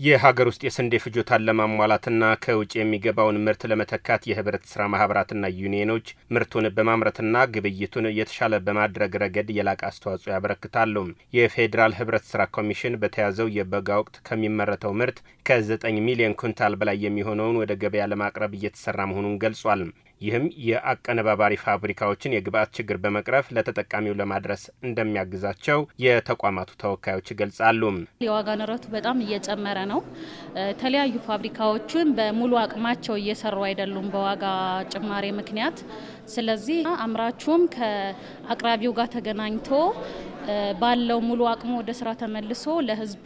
የሀገር ውስጥ የስንዴ ፍጆታን ለማሟላትና ከውጭ የሚገባውን ምርት ለመተካት የህብረት ስራ ማህበራትና ዩኒየኖች ምርቱን በማምረትና ግብይቱን የተሻለ በማድረግ ረገድ የላቀ አስተዋጽኦ ያበረክታሉ። የፌዴራል ህብረት ስራ ኮሚሽን በተያዘው የበጋ ወቅት ከሚመረተው ምርት ከ9 ሚሊዮን ኩንታል በላይ የሚሆነውን ወደ ገበያ ለማቅረብ እየተሰራ መሆኑን ገልጿል። ይህም የአቀነባባሪ ፋብሪካዎችን የግብአት ችግር በመቅረፍ ለተጠቃሚው ለማድረስ እንደሚያግዛቸው የተቋማቱ ተወካዮች ይገልጻሉ። የዋጋ ንረቱ በጣም እየጨመረ ነው። የተለያዩ ፋብሪካዎችን በሙሉ አቅማቸው እየሰሩ አይደሉም በዋጋ ጭማሬ ምክንያት። ስለዚህ አምራቹም ከአቅራቢው ጋር ተገናኝቶ ባለው ሙሉ አቅሙ ወደ ስራ ተመልሶ ለህዝቡ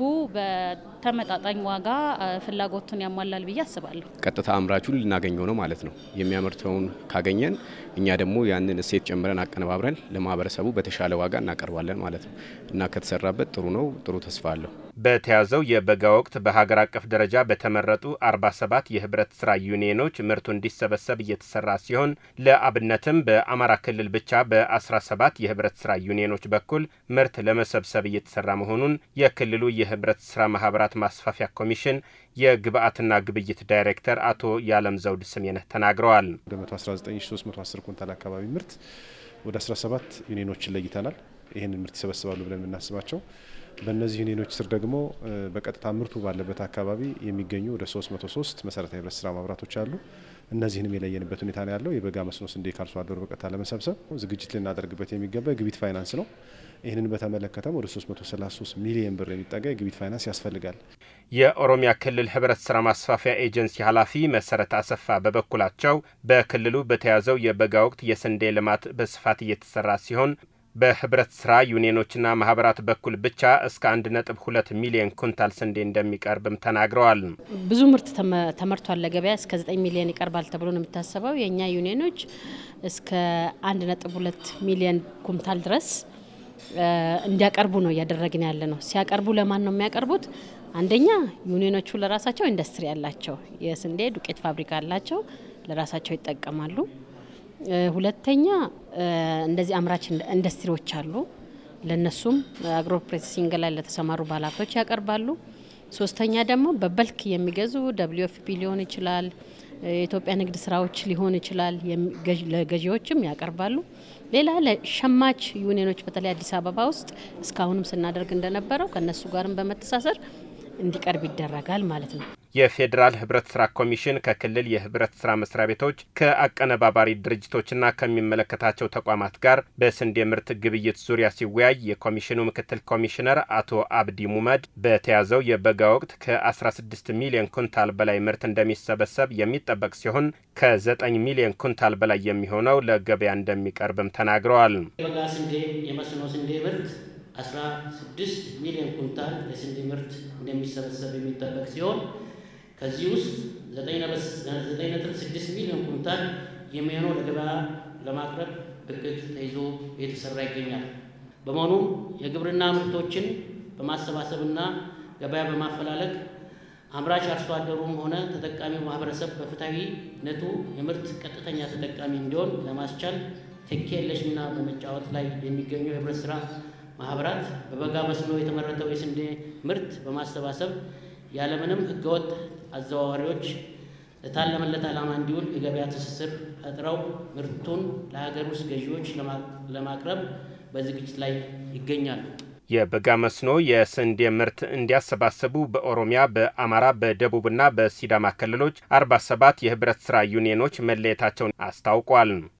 በተመጣጣኝ ዋጋ ፍላጎቱን ያሟላል ብዬ አስባለሁ። ቀጥታ አምራቹን ልናገኘው ነው ማለት ነው። የሚያመርተውን ካገኘን እኛ ደግሞ ያንን እሴት ጨምረን አቀነባብረን ለማህበረሰቡ በተሻለ ዋጋ እናቀርባለን ማለት ነው እና ከተሰራበት ጥሩ ነው። ጥሩ ተስፋ አለው። በተያዘው የበጋ ወቅት በሀገር አቀፍ ደረጃ በተመረጡ 47 የህብረት ስራ ዩኒየኖች ምርቱ እንዲሰበሰብ እየተሰራ ሲሆን ለአብነትም በአማራ ክልል ብቻ በ17 የህብረት ስራ ዩኒየኖች በኩል ምርት ለመሰብሰብ እየተሰራ መሆኑን የክልሉ የህብረት ስራ ማህበራት ማስፋፊያ ኮሚሽን የግብአትና ግብይት ዳይሬክተር አቶ ያለም ዘውድ ስሜነህ ተናግረዋል። ወደ 119310 ኩንታል አካባቢ ምርት ወደ 17 ዩኒየኖችን ለይተናል። ይህንን ምርት ይሰበስባሉ ብለን የምናስባቸው በእነዚህ ዩኒየኖች ስር ደግሞ በቀጥታ ምርቱ ባለበት አካባቢ የሚገኙ ወደ 303 መሰረታዊ ህብረት ስራ ማህበራቶች አሉ። እነዚህንም የለየንበት ሁኔታ ነው ያለው። የበጋ መስኖ ስንዴ ከአርሶ አደሩ በቀጥታ ለመሰብሰብ ዝግጅት ልናደርግበት የሚገባ የግብይት ፋይናንስ ነው። ይህንን በተመለከተም ወደ 333 ሚሊዮን ብር የሚጠጋ የግብይት ፋይናንስ ያስፈልጋል። የኦሮሚያ ክልል ህብረት ስራ ማስፋፊያ ኤጀንሲ ኃላፊ መሰረት አሰፋ በበኩላቸው በክልሉ በተያዘው የበጋ ወቅት የስንዴ ልማት በስፋት እየተሰራ ሲሆን በህብረት ስራ ዩኒየኖችና ማህበራት በኩል ብቻ እስከ 1.2 ሚሊዮን ኩንታል ስንዴ እንደሚቀርብም ተናግረዋል። ብዙ ምርት ተመርቷል። ለገበያ እስከ 9 ሚሊዮን ይቀርባል ተብሎ ነው የሚታሰበው። የእኛ ዩኒየኖች እስከ 1.2 ሚሊዮን ኩንታል ድረስ እንዲያቀርቡ ነው እያደረግን ያለ ነው። ሲያቀርቡ ለማን ነው የሚያቀርቡት? አንደኛ ዩኒየኖቹ ለራሳቸው ኢንዱስትሪ ያላቸው የስንዴ ዱቄት ፋብሪካ አላቸው፣ ለራሳቸው ይጠቀማሉ። ሁለተኛ እንደዚህ አምራች ኢንዱስትሪዎች አሉ። ለነሱም አግሮ ፕሮሴሲንግ ላይ ለተሰማሩ ባለሀብቶች ያቀርባሉ። ሶስተኛ ደግሞ በበልክ የሚገዙ ደብሊዩ ኤፍ ፒ ሊሆን ይችላል፣ የኢትዮጵያ ንግድ ስራዎች ሊሆን ይችላል፣ ለገዢዎችም ያቀርባሉ። ሌላ ለሸማች ዩኒየኖች በተለይ አዲስ አበባ ውስጥ እስካሁንም ስናደርግ እንደነበረው ከነሱ ጋርም በመተሳሰር እንዲቀርብ ይደረጋል ማለት ነው። የፌዴራል ህብረት ስራ ኮሚሽን ከክልል የህብረት ስራ መስሪያ ቤቶች ከአቀነባባሪ ድርጅቶችና ከሚመለከታቸው ተቋማት ጋር በስንዴ ምርት ግብይት ዙሪያ ሲወያይ የኮሚሽኑ ምክትል ኮሚሽነር አቶ አብዲ ሙመድ በተያዘው የበጋ ወቅት ከ16 ሚሊዮን ኩንታል በላይ ምርት እንደሚሰበሰብ የሚጠበቅ ሲሆን ከ9 ሚሊዮን ኩንታል በላይ የሚሆነው ለገበያ እንደሚቀርብም ተናግረዋል። የበጋ ስንዴ የመስኖ ስንዴ ምርት 16 ሚሊዮን ኩንታል የስንዴ ምርት እንደሚሰበሰብ የሚጠበቅ ሲሆን ከዚህ ውስጥ 9.6 ሚሊዮን ኩንታል የሚሆነው ለገበያ ለማቅረብ እቅድ ተይዞ እየተሰራ ይገኛል። በመሆኑም የግብርና ምርቶችን በማሰባሰብና ገበያ በማፈላለግ አምራች አርሶ አደሩም ሆነ ተጠቃሚው ማህበረሰብ በፍትሐዊነቱ የምርት ቀጥተኛ ተጠቃሚ እንዲሆን ለማስቻል ተኪ የለሽ ሚና በመጫወት ላይ የሚገኙ የህብረት ስራ ማህበራት በበጋ መስኖ የተመረተው የስንዴ ምርት በማሰባሰብ ያለምንም ህገወጥ አዘዋዋሪዎች ለታለመለት ዓላማ እንዲውል የገበያ ትስስር ፈጥረው ምርቱን ለሀገር ውስጥ ገዢዎች ለማቅረብ በዝግጅት ላይ ይገኛሉ። የበጋ መስኖ የስንዴ ምርት እንዲያሰባስቡ በኦሮሚያ፣ በአማራ፣ በደቡብና በሲዳማ ክልሎች 47 የህብረት ስራ ዩኒየኖች መለየታቸውን አስታውቋል።